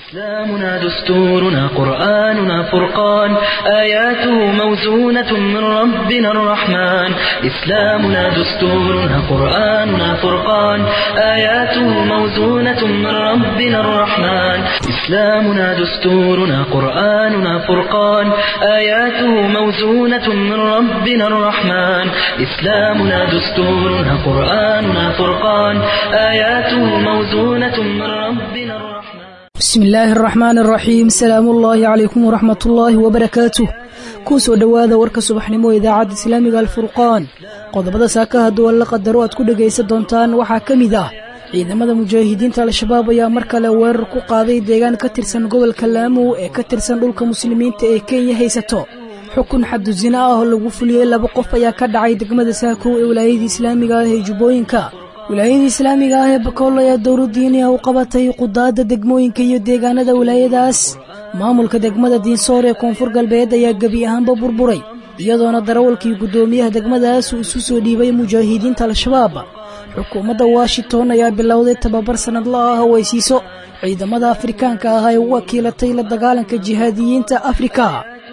إسلامنا دستورنا قرآننا فرقان آياته موزونة من ربنا الرحمن إسلامنا دستورنا قرآننا فرقان آياته موزونة من ربنا الرحمن إسلامنا دستورنا قرآننا فرقان آياته موزونة من ربنا الرحمن إسلامنا دستورنا قرآننا فرقان آياته موزونة من ربنا الرحمن bismi illaahi araxmaan araxiim salaamu ullaahi calaykum waraxmatullaahi wabarakaatuh kuu soo dhowaada warka subaxnimo idaacadda islaamiga alfurqaan qodobada saakaha duwan la qadaro aad ku dhegaysan doontaan waxaa ka mid ah ciidamada mujaahidiinta al-shabaab ayaa mar kale weerar ku qaaday deegaan ka tirsan gobolka laamow ee ka tirsan dhulka muslimiinta ee kenya haysato xukun xadusina ah oo lagu fuliyey laba qof ayaa ka dhacay degmada saakow ee wilaayada islaamiga ah ee jubbooyinka wilaayada islaamiga ah ee bakool ayaa dowladdiiniha u qabatay qudaadda degmooyinka iyo deegaanada wilaayadaas maamulka degmada diinsoor ee koonfur galbeed ayaa gebi ahaanba burburay iyadoona darawalkii guddoomiyaha degmadaas uu isu soo dhiibay mujaahidiinta al-shabaab xukuumadda washington ayaa bilowday tababar sannadla ah oo ay siiso ciidamada afrikaanka ah ee u wakiilatay la dagaalanka jihaadiyiinta afrika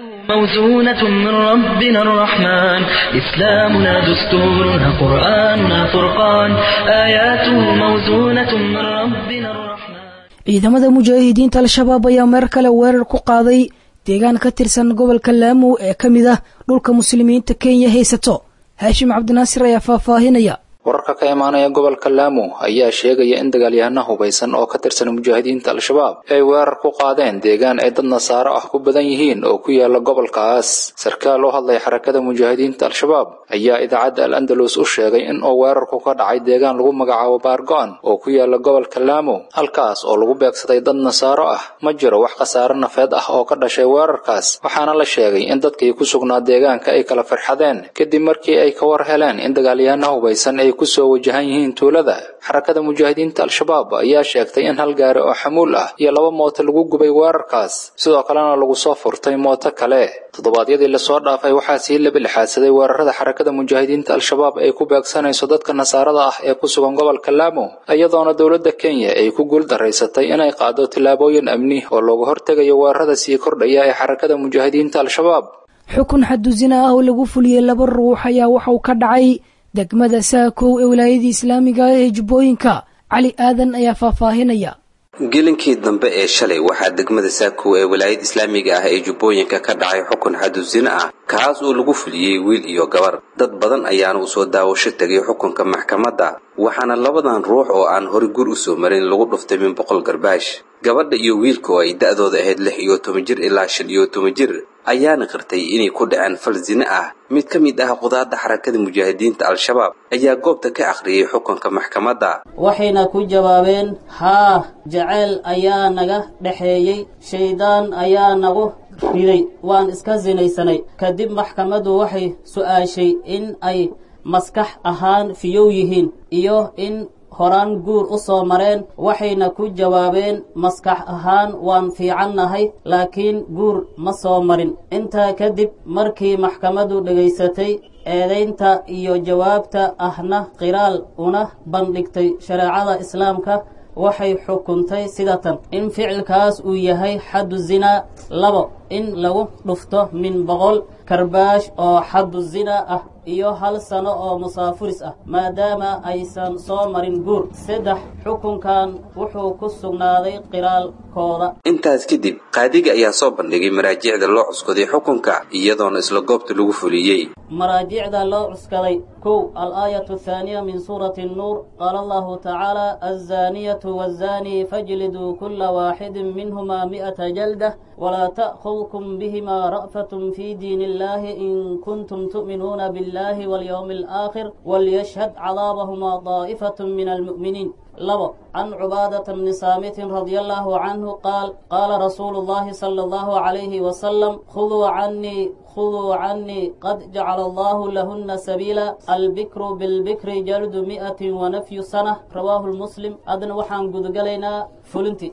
موزونة من ربنا الرحمن إسلامنا دستورنا قرآننا فرقان آياته موزونة من ربنا الرحمن ciidamada mujaahidiinta al-shabaab ayaa meer kale weerar ku qaaday deegaan ka tirsan gobolka laamow ee ka mid ah dhulka muslimiinta kenya haysato haashim cabdinaasir ayaa faahfaahinaya wararka ka imaanaya gobolka laamo ayaa sheegaya in dagaalyahano hubaysan oo ka tirsan mujaahidiinta al-shabaab ay weerar ku qaadeen deegaan ay dad nasaaro ah ku badan yihiin oo ku yaala gobolkaas sarkaal oo hadlay xarakada mujaahidiinta al-shabaab ayaa idaacadda al andalus u sheegay in uu weerarku ka dhacay deegaan lagu magacaabo baargo-an oo ku yaala gobolka laamo halkaas oo lagu beegsaday dad nasaaro ah ma jiro wax khasaare nafeed ah oo ka dhashay weerarkaas waxaana la sheegay in dadkii ku sugnaa deegaanka ay kala farxadeen kadib markii ay ka war heleen in dagaalyahano hubaysan ay kusoo wajahan yihiin tuulada xarakada mujaahidiinta al-shabaab ayaa sheegtay in hal gaari oo xamuul ah iyo laba mooto lagu gubay weerarkaas sidoo kalena lagu soo furtay mooto kale toddobaadyadii lasoo dhaafay waxaa sii labilixaadsaday weerarada xarakada mujaahidiinta al-shabaab ay ku beegsanayso dadka nasaarada ah ee ku sugan gobolka laamo iyadoona dowladda kenya ay ku guul daraysatay inay qaado tillaabooyin amni oo looga hortegayo weerarada sii kordhaya ee xarakada mujaahidiinta al-shabaab xukun xadusina ah oo lagu fuliyey laba ruux ayaa waxauu ka dhacay degmada saakow ee wilaayadii islaamiga ah ee jubbooyinka cali aadan ayaa faahfaahinaya gelinkii dambe ee shalay waxaa degmada saakow ee wilaayada islaamiga ah ee jubbooyinka ka dhacay xukun xadusino ah kaas oo lagu fuliyey wiil iyo gabar dad badan ayaana u soo daawasho tegay xukunka maxkamadda waxaana labadan ruux oo aan hore gur u soo marin lagu dhuftay min boqol garbaash gabadha iyo wiilka oo ay da-dooda ahayd lix iyo toban jir ilaa shan iyo toban jir ayaana qirtay inay ku dhaceen fal zine ah mid ka mid ah qudaadda xarakada mujaahidiinta al-shabaab ayaa goobta ka akhriyey xukunka maxkamadda waxayna ku jawaabeen haa jaceyl ayaa naga dhexeeyey shaydaan ayaa nagu riday waan iska sinaysanay kadib maxkamaddu waxay su'aashay in ay maskax ahaan fiyow yihiin iyo in horaan guur u soo mareen waxayna ku jawaabeen maskax ahaan waan fiicannahay laakiin guur ma soo marin intaa kadib markii maxkamaddu dhegaysatay eedaynta iyo jawaabta ahna qiraal una bandhigtay shareecada islaamka waxay xukuntay sidatan in ficilkaas uu yahay xaddu zinaa labo in lagu dhufto min boqol karbaash oo xaddu zinaa ah iyo hal sano oo musaafuris ah maadaama aysan soo marin guur saddex xukunkan wuxuu ku sugnaaday qiraalkooda intaas kadib qaadiga ayaa soo bandhigay maraajicda loo cuskaday xukunka iyadoona isla goobta lagu fuliyey maraajicda loo cuskaday kow al-aayatu athaaniya min suurati nnuur qaala allahu tacaala alzaaniyatu waazani fajliduu kula waaxidin minhumaa mi'ata jaldah walaa ta'khudkum bihimaa ra'fatun fii diin illahi in kuntum tu'minuuna biاllahi walyowmi alaakhir walyashhad cadaabahumaa daa'ifatun min almu'miniin labo can cubaadata bni saamitin radia allahu canhu qaal qaala rasuulu llahi sala allahu calayhi wasalam khuduu canii khuduu canii qad jacala allahu lahuna sabiila albikru bilbikri jaldu mi'atin wanafyu sana rawaahu lmuslim adna waxaan gudagalaynaa fulinti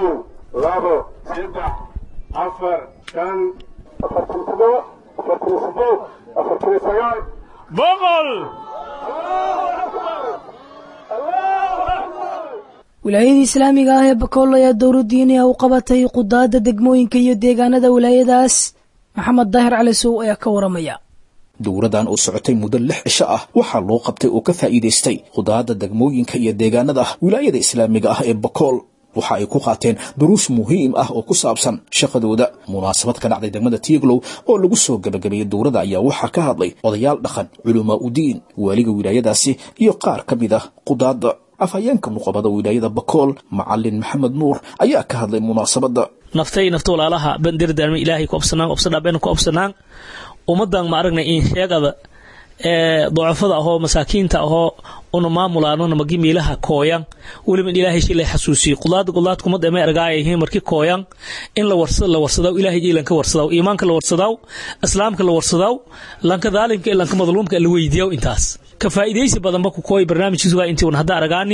labo saddex afar shan afartan todoba afartan sideed afartan sagaal boqol wilaayadii islaamiga ah ee bakool ayaa dowladdiiniha u qabatay qudaadda degmooyinka iyo deegaanada wilaayadaas maxamed daahir cali sow ayaa ka waramaya dowradan oo socotay muddo lix cisho ah waxaa loo qabtay oo ka faa'iidaystay khudaadda degmooyinka iyo deegaanada wilaayada islaamiga ah ee bakool waxa ay ku qaateen duruus muhiim ah oo ku saabsan shaqadooda munaasabad ka dhacday degmada tiiglow oo lagu soo gebagabeeyey dowladda ayaa waxaa ka hadlay odayaal dhaqan culamaa udiin waaliga wilaayadaasi iyo qaar ka mid ah qudaadda afhayeenka nuqabada wilaayada bakool macalin maxamed nuur ayaa ka hadlay munaasabadda naftay nafta walaalaha bandirdaarma ilaahay ku obsanaan obsadhaa been ku obsanaan ummadan ma aragnay in sheegada ee docofada ahoo masaakiinta ahoo una maamulaanona magi miilaha kooyan weliba in ilaahay shilay xasuusiyo qudaada qudaad kumad ema ergaayahiin markii kooyan in la warsada la warsadaw ilaahay jiilan ka warsadaw iimaanka la warsadaw islaamka la warsadaw lanka daalimka lanka madluumka la weydiiyaw intaas ka faa'iidaysi badanba ku kooy barnaamijkiisuga intii un hadda aragaani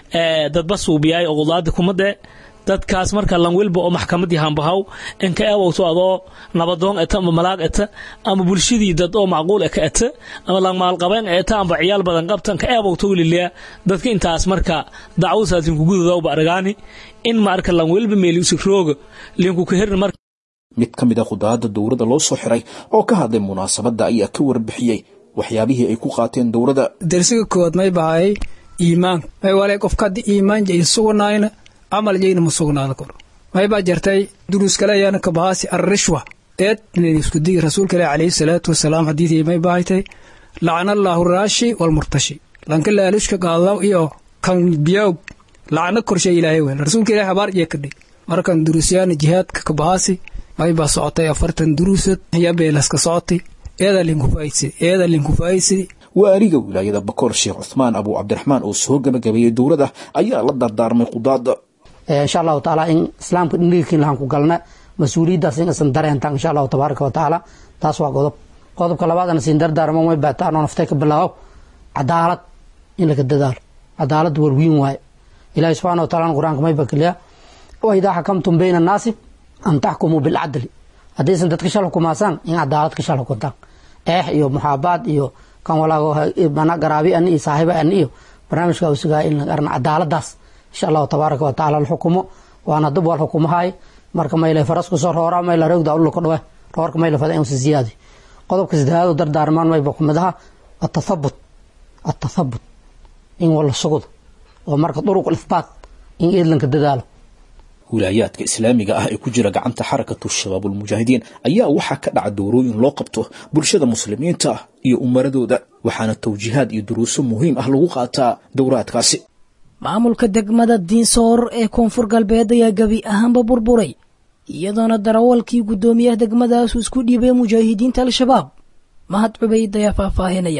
ee dadba suubiyaay oo qudaada kumade dadkaas marka lan welba oo maxkamadii hambahaw in ka eewowto adoo nabadoon eta ama malaag eta ama bulshadii dad oo macquul e ka eta ama lan maalqabeen eta amba ciyaal badan qabtan ka eewowto wililia dadka intaas marka dacwadasaas linku gududawba aragaani in marka lan welba meeli usig rooga linku ka herin marka mid ka mid a khudaadda dowladda loo soo xiray oo ka hadlay munaasabadda ayaa ka warbixiyey waxyaabihii ay ku qaateen dowladda darsiga kowaad may bahay iimaan may wale qofka haddii iimaan jay sugnayna camal jayna ma sugnaada kor may baa jartay duruus kale ayaana ka bahaasi arrishwa eed isku digi rasuulka ilahi calayhi salaatu wasalaam xadiidii may bahaytay lacna allaahu raashi walmurtashi lanka laalushka qaadaw iyo kan biyaw lacna korshay ilaahay wel rasuulka ilahi habaar jee kadhig markan duruusyaana jihaadka ka bahaasi may baa socotay afartan duruusad iyo beelaska socotay eeda linkufaaysi eeda linkufaaysi waaliga wilaayada bakool sheekh cuthmaan abuu cabdiraxmaan oo soo gebagabeeyey dowladda ayaa la dardaarmay qudaadda insha allahu tacaala in islaamka dhingilkiin lahan ku galna mas-uuliyaddaas in isan dareentaan insha allahu tabaaraka wa tacaala taas waa qodob qodobka labaadana siin dardaarmo may baataanoo naftay ka bilaabow cadaalad in laga dadaalo cadaalad warwiin waaye ilahi subxana wa taala qur-aanka may bakiliya wa idaa xakamtum bayna annaasi an taxkumuu bilcadli haddaysan dadka shal xukumaasaan in cadaalad ka shal xukuntaan eex iyo muxaabaad iyo kan walaago mana garaabi ani iyo saaxiiba ani iyo barnaamijka usugaa in arna cadaaladaas insha allahu tabaaraka wa tacaala alxukumo waana dib wal xukumahay marka mayle faras kusoo roora mayla rogda ulka dhawe roorka mayla fada inuu siyaadi qodobka saddexaad oo dardaarmaan mayba ku mid aha atathabut atathabut in wala sugdo oo marka duruq ithbaat in eedlanka dadaalo wilaayaadka islaamiga ah ee ku jira gacanta xarakatu shabaabulmujaahidiin ayaa waxaa ka dhaca doorooyin loo qabto bulshada muslimiinta iyo umaradooda waxaana tawjiihaad iyo duruuso muhiim ah lagu qaataa dowraadkaasi maamulka degmada diinsoor ee koonfur galbeed ayaa gebi ahaanba burburay iyadoona darawalkii guddoomiyaha degmadaasu isku dhiibay mujaahidiinta al-shabaab mahad cubayd ayaa faahfaahinaya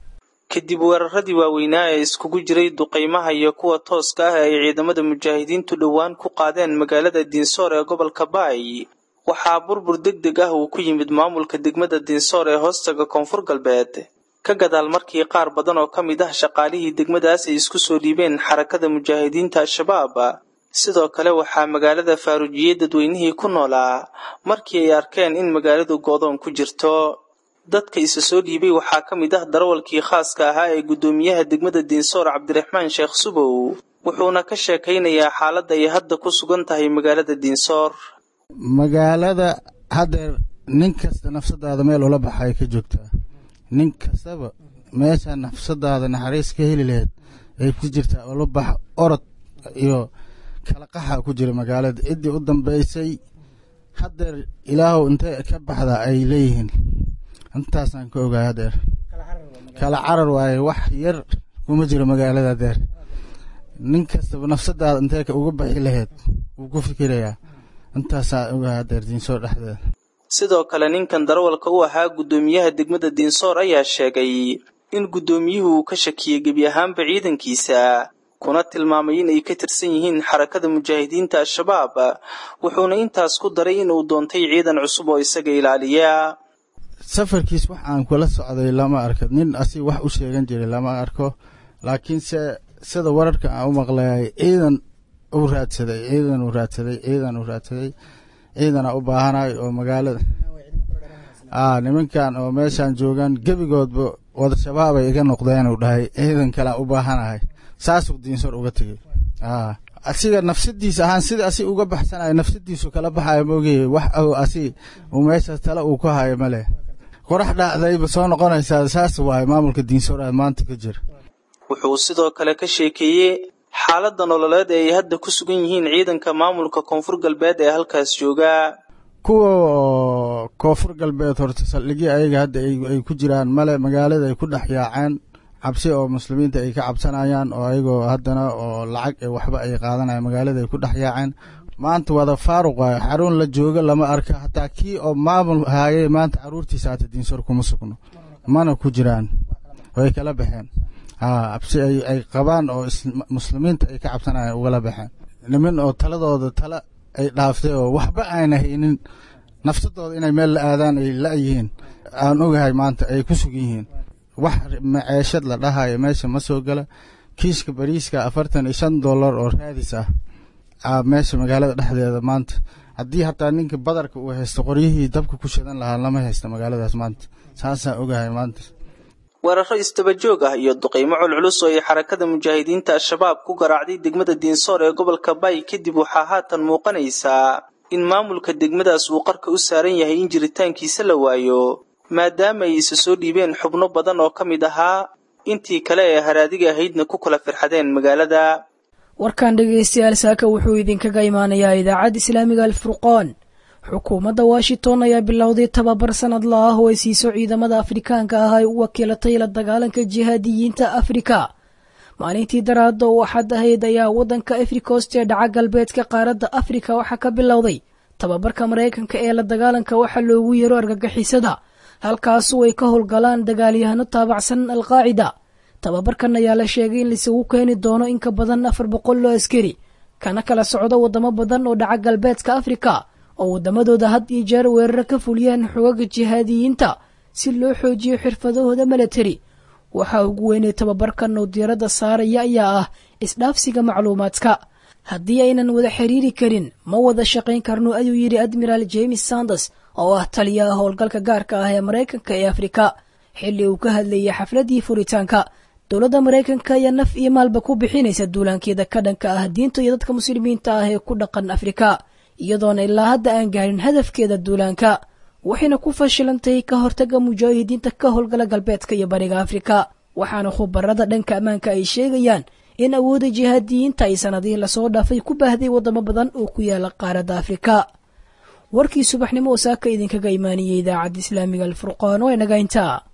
kadib weeraradii waaweynaa ee iskugu jiray duqaymaha iyo kuwa tooska ah ee ay ciidamada mujaahidiintu dhowaan ku qaadeen magaalada diinsoor ee gobolka baay waxaa burbur deg deg ah uu ku yimid maamulka degmada diinsoor ee hoostaga koonfur galbeed ka gadaal markii qaar badan oo ka mid ah shaqaalihii degmadaas ay isku soo dhiibeen xarakada mujaahidiinta al-shabaab sidoo kale waxaa magaalada faaruujiyey dadweynihii ku noolaa markii ay arkeen in magaaladu goodoon ku jirto dadka isa soo dhiibay waxaa ka mid ah darawalkii khaaska ahaa ee guddoomiyaha degmada diinsoor cabdiraxmaan sheekh subow wuxuuna ka sheekaynayaa xaaladda ay hadda ku sugan tahay magaalada diinsoor magaalada haddeer nin kasta nafsadaada meel ula baxay ka joogtaa nin kastaba meesha nafsadaada naxariis ka heli laheyd ay ku jirtaa ula bax orod iyo kala qaxa ku jira magaalada ciddii u dambaysay haddeer ilaahow intay ka baxda ay leeyihiin intaasaan ka ogaay hadeer kala carar waaye wax yar kuma jiro magaalada hadeer nin kastaba nafsadaada intee uga baxi laheyd wuu ku fikirayaa intaasaa ogaay hadeer diinsoor dhexdeeda sidoo kale ninkan darawalka u ahaa guddoomiyaha degmada diinsoor ayaa sheegay in guddoomiyuhu uu ka shakiyey gebi ahaanba ciidankiisa kuna tilmaamay in ay ka tirsan yihiin xarakada mujaahidiinta al-shabaab wuxuuna intaas ku daray in uu doontay ciidan cusub oo isaga ilaaliya safarkiis wax aan kula socday lama arko nin asig wax u sheegan jiray lama arko laakiinse sida wararka aan u maqlayay ciidan u raadsaday ciidan u raadsaday ciidan u raadsaday ciidana u baahanay oo magaalada a nimankan oo meeshaan joogaan gebigoodba wada shabaabay iga noqdeen uu dhahay ciidan kalean u baahanahay saasuu diinsor uga tegey asiga nafsadiisa ahaan sida asi uga baxsanayo nafsadiisu kala baxayo maogeye wax asi uu meeshaas tale uu ku hayo male qorax dhacdayba soo noqonaysaa saas waaye maamulka diinsoor aad maanta ka jira wuxuu sidoo kale ka sheekeeyey xaaladda nololeed ee ay hadda ku sugan yihiin ciidanka maamulka koonfur galbeed ee halkaas joogaa kuwa koonfur galbeed horta saldhigyo ayaga hadda ay ku jiraan male magaalada ay ku dhex yaaceen cabsi oo muslimiinta ay ka cabsanayaan oo ayagoo haddana oo lacag ee waxba ay qaadanayaan magaalada ay ku dhex yaaceen maanta wada faaruq waayo xarun la joogo lama arka hataa kii oo maamul haayay maanta caruurtiisa hata diinsoor kuma sugno mana ku jiraan way kala baxeen cabsi ay qabaan oo muslimiinta ay ka cabsanayaan ugala baxeen nimin oo taladooda tala ay dhaaftay oo waxba aana haynin nafsadooda inay meel la aadaan ay la-yihiin aan ogahay maanta ay ku sugan yihiin wax maceeshad la dhahayo meesha ma soo gala kiiska bariiska afartan iyo shan dollar oo raadis ah meesha magaalada dhexdeeda maanta haddii hataa ninka badarka uu haysto qoryihii dabka ku shidan lahaa lama haysta magaaladaas maanta saasaan ogahay maanta weeraro istabajoog ah iyo duqaymo culculus oo ay xarakada mujaahidiinta al-shabaab ku garaacday degmada diinsoor ee gobolka bay kadib waxaa haatan muuqanaysaa in maamulka degmadaas uu qarka u saaran yahay in jiritaankiisa la waayo maadaama ay isa soo dhiibeen xubno badan oo ka mid ahaa intii kale ee haraadiga ahaydna ku kala firxadeen magaalada warkan dhegaystayaal saaka wuxuu idinkaga imaanayaa idaacadda islaamiga alfurqaan xukuumadda washington ayaa bilowday tababar sanad la ah oo ay siiso ciidamada afrikaanka ah ay u wakiilatay la dagaalanka jihaadiyiinta afrika maalintii daraada oo axad ahayd ayaa waddanka africost ee dhaca galbeedka qaaradda afrika waxaa ka bilowday tababarka maraykanka ee la dagaalanka waxa loogu yeero argagixisada halkaasu ay ka howlgalaan dagaalyahano taabacsan alqaacida tababarkan ayaa la sheegay in laisugu keeni doono in ka badan afar boqol oo askari kana kala socdo waddamo badan oo dhaca galbeedka afrika oo waddamadooda had iyo jeer weeraro ka fuliyaan xogaga jihaadiyiinta si loo xoojiyo xirfadahooda milatari waxaa ugu weynay tababarkan oo diiradda saaraya ayaa ah isdhaafsiga macluumaadka haddii aynan wada xiriiri karin ma wada shaqayn karno ayuu yidhi admiraal james sanders oo ah taliyaha howlgalka gaarka ah ee maraykanka ee afrika xilli uu ka hadlayay xafladii furitaanka dowladda maraykanka ayaa naf iyo maalba ku bixinaysa duulaankeeda ka dhanka ah diinta iyo dadka muslimiinta ah ee ku dhaqan afrika iyadoona ilaa hadda aan gaarin hadafkeeda duulaanka waxayna ku fashilantahay ka hortaga mujaahidiinta ka howlgala galbeedka iyo bariga afrika waxaana khubarada dhanka ammaanka ay sheegayaan in awoodda jihaadiyiinta ay sanadihii lasoo dhaafay ku baahday waddamo badan oo ku yaala qaaradda afrika warkii subaxnimo oo saaka idinkaga imaaniyey idaacadda islaamiga alfurqaan oo inaga intaa